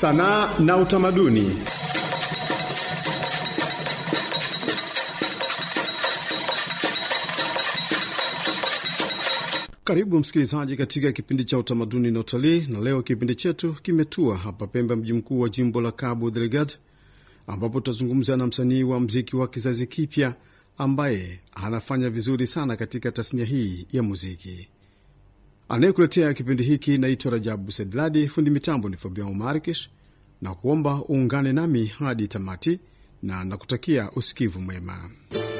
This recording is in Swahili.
sanaa na utamaduni. Karibu msikilizaji katika kipindi cha utamaduni na utalii, na leo kipindi chetu kimetua hapa Pemba, mji mkuu wa jimbo la Cabo Delgado, ambapo tutazungumza na msanii wa mziki wa kizazi kipya ambaye anafanya vizuri sana katika tasnia hii ya muziki. Anayekuletea kipindi hiki naitwa Rajabu Sedladi, fundi mitambo ni Fabian Markish, na kuomba uungane nami hadi tamati, na nakutakia usikivu mwema.